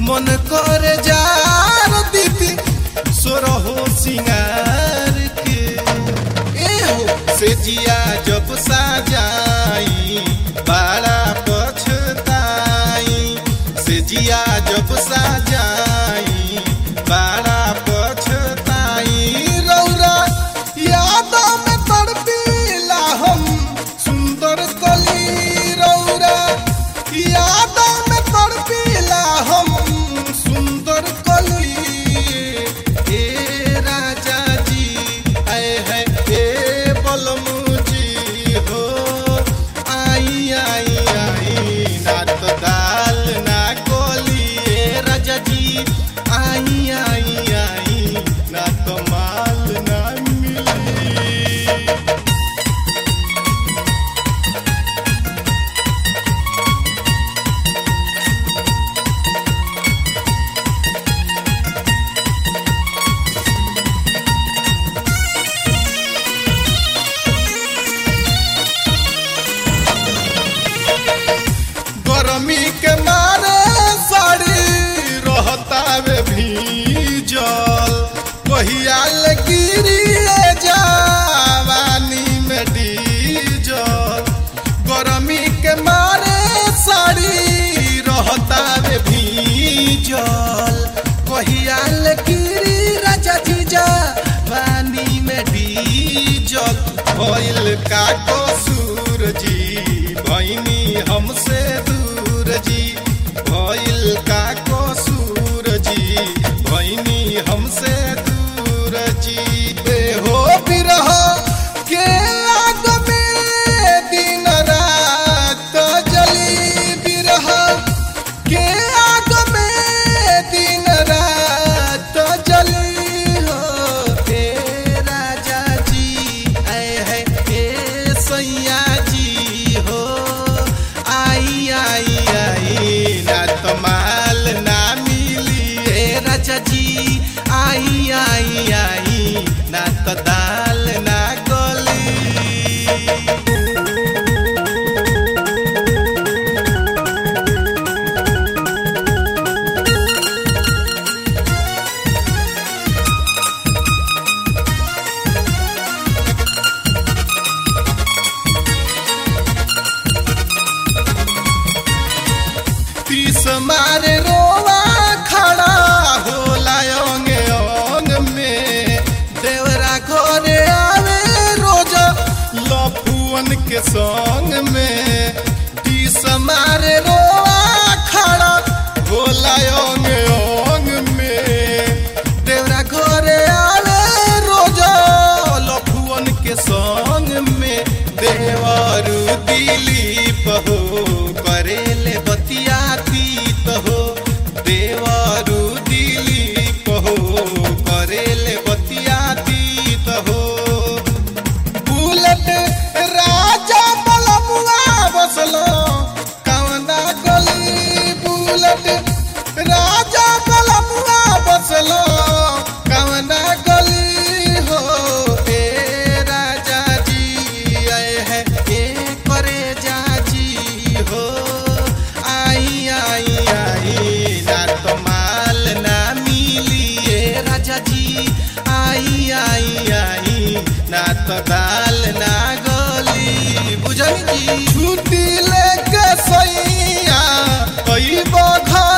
मन करे जार दीदी सोरहो सिंगार के ए हो से जिया जब साजाई बड़ा पछताई से जिया जब साजाई बड़ा पछताई रौरा यादों में तड़पीला हम सुंदर कली रौरा यादों में तड़पीला हम सुंदर कली ए राजा जी आए है ए बलमू जी हो आई आई आई ना तो दाल ना गोली ए राजा जी आई आई आई ना तो माल ना मिली गरमी के मारे साड़ी रहतावे भीजल कहिया ले गिरी जवानी में डीजल गरमी के मारे साड़ी रहतावे भीजल कहिया ले गिरी राजा जी जवानी में डीजल भइल का कसूर जी भैनी हमसे दूर जी भइल का कसूर जी भैनी हमसे दूर जी ए हो बिरह के आग में दिन रात जली बिरह के आग में दिन रात जली हो हे राजा जी आए है हे सैया जी हो आई आई आई ना तो माल ना मिली हे राजा जी आई आई आई ना तो दाल ना गली तीस मारे रोवा खड़ा होला अंग अंग में देवरा घरे आवे रोज लफुअन के संग में तीस मारे रोवा खड़ा होला अंग अंग में देवरा घरे आवे रोज लफुअन के संग में देवरु दिलीप हो करेले बतिया तीत हो देवरु दिलीप हो करेले बतिया तीत हो बुलेट राजा बलमुआ बसलो कवना गली बुलेट राजा बलमुआ बसलो कवना गली हो ए राजा जी आए है ए करे जाजी हो आई आई आई ना तो माल ना मिली ए राजा जी आई आई आई ना तो दाल ना गली बुझल जी छुट्टी लेके सैया कई बघा